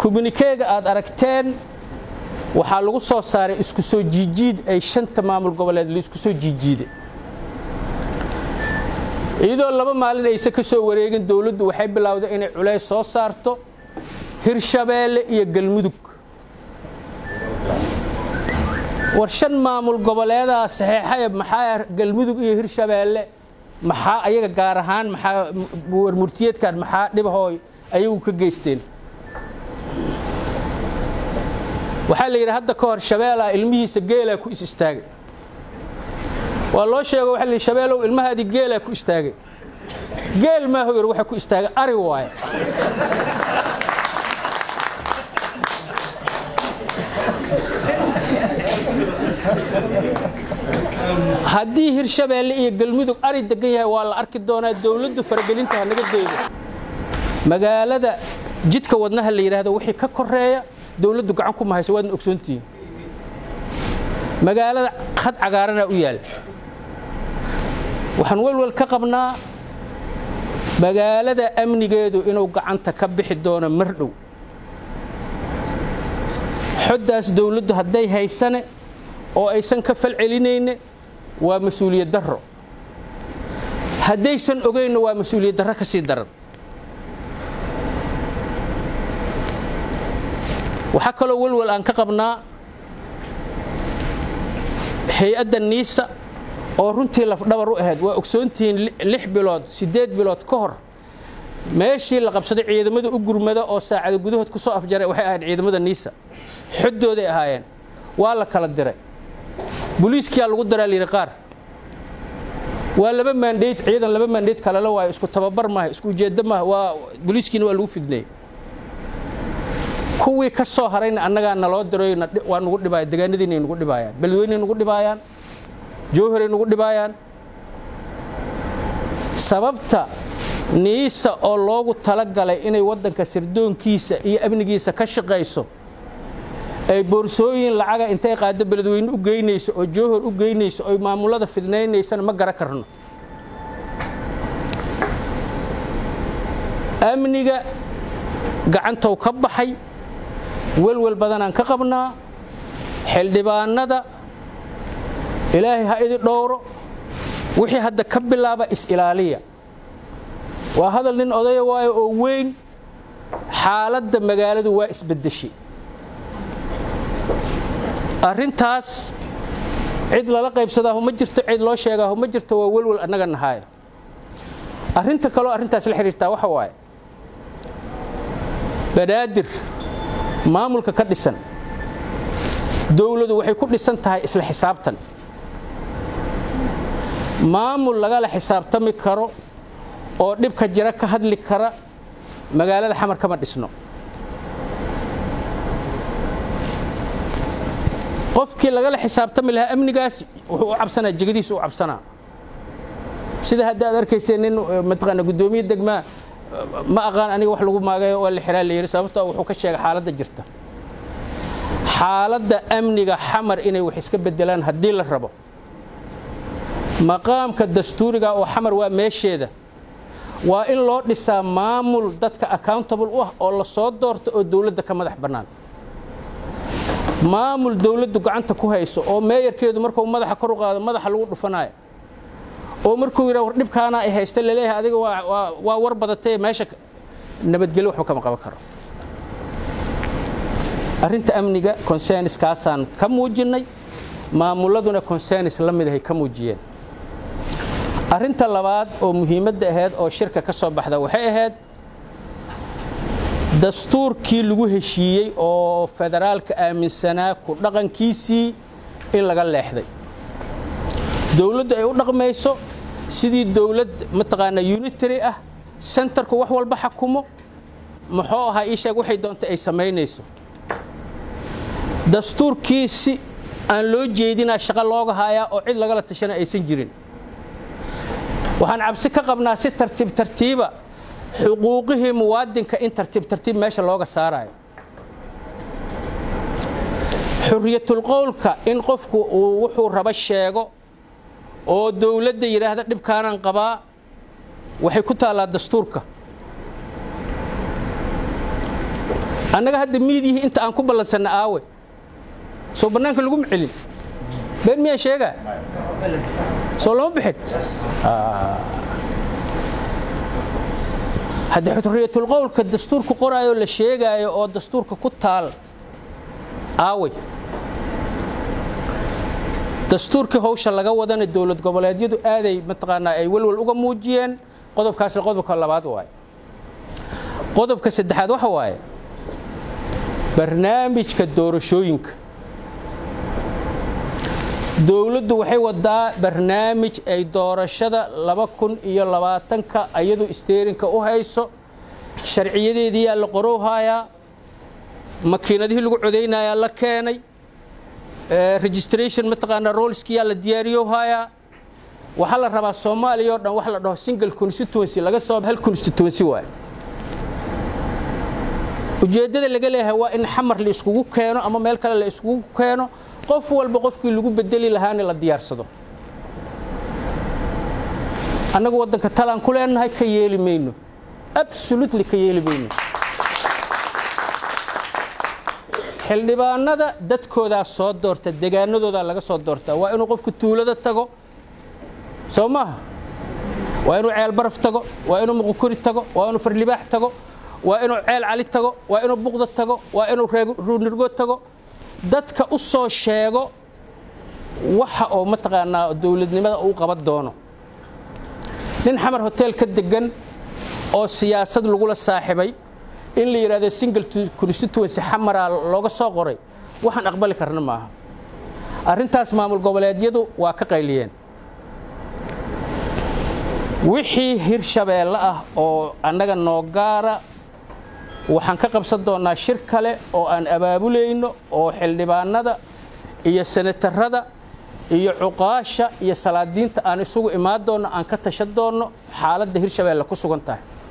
kubnikeega aad aragteen waxaa lagu soo saaray isku soo jiijiid ay shanta maamul goboleed laisku soo jiijiiday iyadoo laba maalin ayse ka soo wareegin dowladdu waxay bilowday inay culays soo saarto hirshabeelle iyo galmudug war shan maamul goboleedaa saxeexaya maxaa galmudug iyo hirshabeelle maxaa ayaga gaar ahaan maxaa warmurtiyeedkan maxaa dhibahooy ayagu ka geysteen waxaa la yidhi hadda ka hor shabeelaa ilmihiisa geelaa ku is istaagay waa loo sheego waxa la yidhi shabeelow ilmahaadii geelaa ku istaagay geel maaho yar waxa ku istaagay ari waaye haddii hirshabeelle iyo galmudug ari degan yahay waa la arki doonaa dowladdu faragelinta ha naga daydo magaalada jidka wadnaha la yidhaahdo wixii ka koreeya dowladdu gacan ku mahayso waadna ogsoontihiin magaalada khad cagaaranaa u yaal waxaan welwel ka qabnaa magaalada amnigeedu inuu gacanta ka bixi doono mar dhow xoddaas dowladdu hadday haysane oo aysan ka fal celinayne waa mas-uuliyad darro haddaysan ogaynna waa mas-uuliyad darro ka sii daran waxaa kaloo welwel aan ka qabnaa hay-adda niisa oo runtii lafdhabar u ahayd waa ogsoontihiin lix bilood siddeed bilood ka hor meeshii la qabsaday ciidamada u gurmada oo saacada gudahood ku soo afjaray waxay ahayd ciidamada niisa xoddooday ahaayeen waa la kala diray boliiskiyaa lagu daraa layidhi qaar waa laba maandheyd ciidan laba maandheyd kalala waayo isku tababar maaha isku ujeeddo maaha waa boliiskiina waa lagu fidneeyey kuwii ka soo harayna annagaa naloo diroy waa nugu dhibaaya degaanadiinay nugu dhibaayaan beledweynay nugu dhibaayaan jowharay nugu dhibaayaan sababta niisa oo loogu talagalay inay waddanka sirdoonkiisa iyo amnigiisa ka shaqayso ay boorsooyin lacaga intay qaado beledweyne u geynayso oo jowhar u geynayso oy maamulada fidnaynaysana ma gara karno amniga gacantow ka baxay welwel badanaan ka qabnaa xildhibaanada ilaahay ha idi dhowro wixii hadda ka bilaaba is-ilaaliya waa hadal nin odaya waayo oo weyn xaaladda magaaladu waa isbeddeshay arrintaas cid lala qaybsadaahu ma jirto cid loo sheegaahu ma jirto waa welwel annaga nahaaya arrinta kaloo arrintaas la xidhiirtaa waxa waaye banaadir maamulka ka dhisan dowladu waxay ku dhisan tahay isla xisaabtan maamul lagala xisaabtami karo oo dhibka jira ka hadli kara magaalada xamar kama dhisno qofkii lagala xisaabtami lahaa amnigaas wuxuu u cabsanaa jegadiisa u cabsanaa sida hadda aad arkayseen nin mataqaana guddoomiye degmaa ma aqaan aniga wax lagu maagayo waa la xiraa la yidhi sababtoo wuxuu ka sheegay xaaladda jirta xaaladda amniga xamar inay wax iska beddelaan haddii la rabo maqaamka dastuuriga oo xamar waa meesheeda waa in loo dhisaa maamul dadka accountable u ah oo la soo doorto oo dowladda ka madax bannaan maamul dowladdu gacanta ku hayso oo meeyarkeedu markuu madaxa kor u qaado madaxa lagu dhufanaayo oo markuu yidhaa war dhibkaana ay haysta laleeyahay adiga waa war badatay meesha nabadgelyo waxba kama qaban karo arrinta amniga consenskaasaan ka muujinnay maamuladuna consenis la mid ahay ka muujiyeen arrinta labaad oo muhiimadda ahayd oo shirka ka soo baxda waxay ahayd dastuurkii lagu heshiiyey oo federaalka aaminsanaa ku dhaqankiisii in laga leexday dowladdu ay u dhaqmayso sidii dowlad mataqaanaa unitary ah sentarku wax walba xakumo muxuu ahaa ii sheeg waxay doonta ay samaynayso dastuurkiisi aan loo jeedinaa shaqo looga haayaa oo cid lagala tashana aysan jirin waxaan cabsi ka qabnaa si tartiib tartiiba xuquuqihii muwaadinka in tartiib tartiib meesha looga saarayo xuriyatulqowlka in qofku uu wuxuu rabo sheego oo dowladda yidhaahda dhibkaanaan qabaa waxay ku taallaa dastuurka annaga hadda miidiyihii inta aan ku ballansanna aawe soo bannaanka laguma celin been miyaan sheegaa soo lama bixin haddii xurriyatulqowlka dastuurku qoraayoo la sheegaayo oo dastuurka ku taal aaway dastuurkii hawsha laga wadana dowlad goboleedyadu aaday mataqaanaa ay welwel uga muujiyeen qodobkaasna qodobka labaad waaye qodobka saddexaad waxa waaye barnaamijka doorashooyinka dowladdu waxay wadaa barnaamij ay doorashada laba kun iyo labaatanka ayadu isteerinka u hayso sharciyadeediyaa la qorowhayaa makiinadihii lagu codaynayaa la keenay registration mataqaanaa rolskiyaa la diyaariyowhayaa waxaa la rabaa soomaaliya oo dhan wax la dhaho single constituency laga soo hal constituency waaye ujeeddada laga leeyahay waa in xamar la iskugu keeno ama meel kale la iskugu keeno qof walba qofkii lagu bedeli lahaana la diyaarsado annagu waddanka talaan ku leenahay ka yeeli mayno absolutely ka yeeli mayno xildhibaanada dadkoodaa soo doorta degaanadoodaa laga soo doortaa waa inuu qofku tuulada tago soo maaha waa inuu ceel baraf tago waa inuu muqukuri tago waa inuu farlibaax tago waa inuu ceel cali tago waa inuu buqda tago waa inuu ruunirgo tago dadka u soo sheego waxa oo mataqaanaa dowladnimada uu qaban doono nin xamar hotel ka degan oo siyaasad lagula saaxibay in la yidhahdo single constituency xamaraa looga soo qoray waxaan aqbali karna maaha arrintaas maamul goboleedyadu waa ka qayliyeen wixii hirshabeelle ah oo annaga noo gaara waxaan ka qabsan doonnaa shir kale oo aan abaabulayno oo xildhibaanada iyo senatarada iyo cuqaasha iyo salaadiinta aan isugu imaan doonno aan ka tashan doonno xaaladda hirshabeelle ku sugan tahay